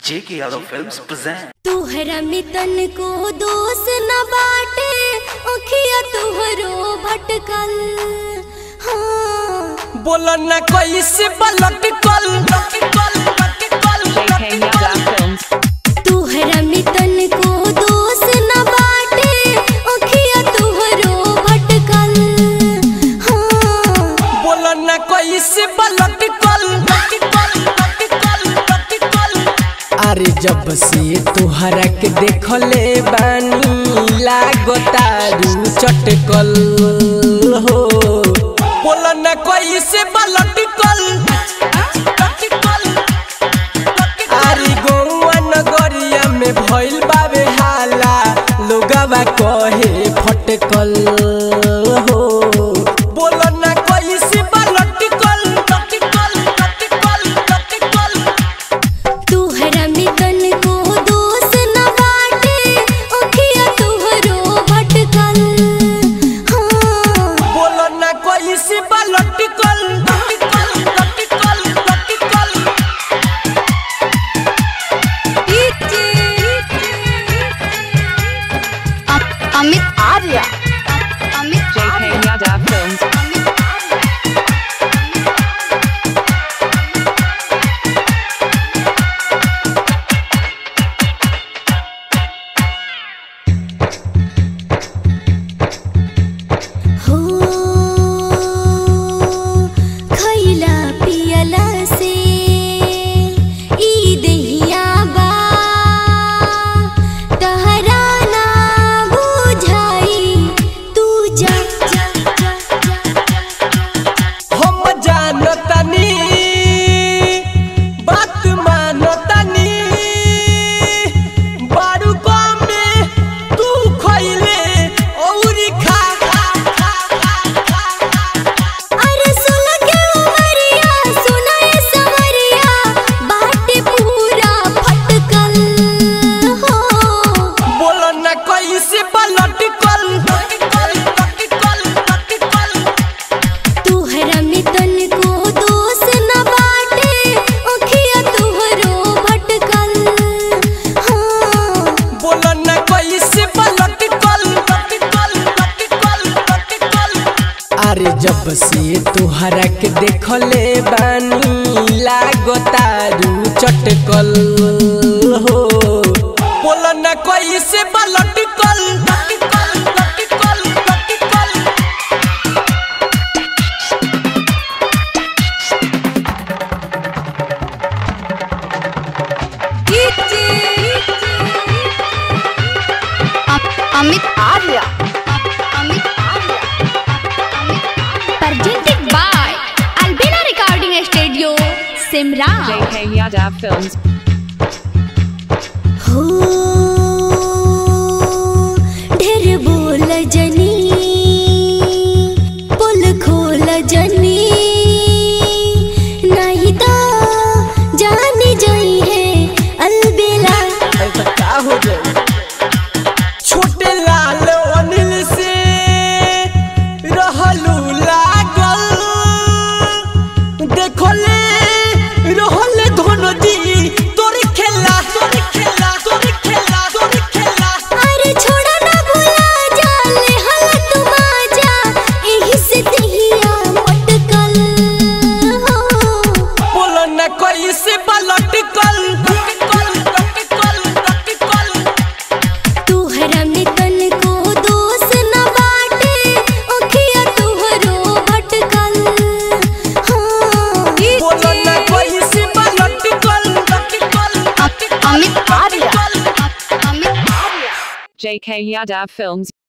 J.K. Yadav Films present. तुहरा मितन को दोष न बाटे ओखिया तुहरो भटकल हाँ बोलो न कैसे पलट कल JK Yadav Films. तुहरा मितन को दोष न बाटे ओखिया तुहरो भटकल हाँ बोलो न कैसे पलट कल अरे जब से तोहरा के देखले बानी लागतारू चटकल हो बोलो न कैसे पलट कल अरे गौआ नगरिया में भइल बावे हाला लोगवा कहे फटकल हो बोलो न कैसे पलट कल तुहरा मितन को दोष न बाटे ओखिया तुहरो भटकल हाँ बोलो न कैसे पलट कल Amit Arya Amit JK Yadav Films. हो खैला पियला से ई देहिया बा तहरा ना बुझाई तू जा जा जा हम जानतनी बात मानतनी बारू कम में तू खइले औरी खा अरे सुन के उमरिया सुना ये सवरिया बाटे पूरा फटकल हो बोलो न कैसे पलट कल तुहरा मितन को दोष न बाटे ओखिया तुहरो भटकल हाँ बोलो न कैसे पलट कल अरे जब से तोहरा के देखले बानी लागतारू चटकल हो बोलो न कैसे पलट कल Amit Arya Amit Arya presented by Albina Recording Studio Simran JK Yadav Films. हो ढेर बोल जनी पुल खोल जनी नहीं तो जानी जाई है अलबेला ऐसा का हो जाए छोटे लाल अनिल से रहलू लागल देखले रहले धोनो दी तोर खेला तोर खेला तोर खेला तोर खेला अरे छोड़ा ना भूला जा ले हल तुम आजा यही से दिया मटकल हो बोलो न कैसे पलट कल तुहरा मितन को दोष न बाटे ओखिया तुहरो भटकल हाँ बोलो न कैसे पलट कल Amit Arya Amit Arya JK Yadav Films.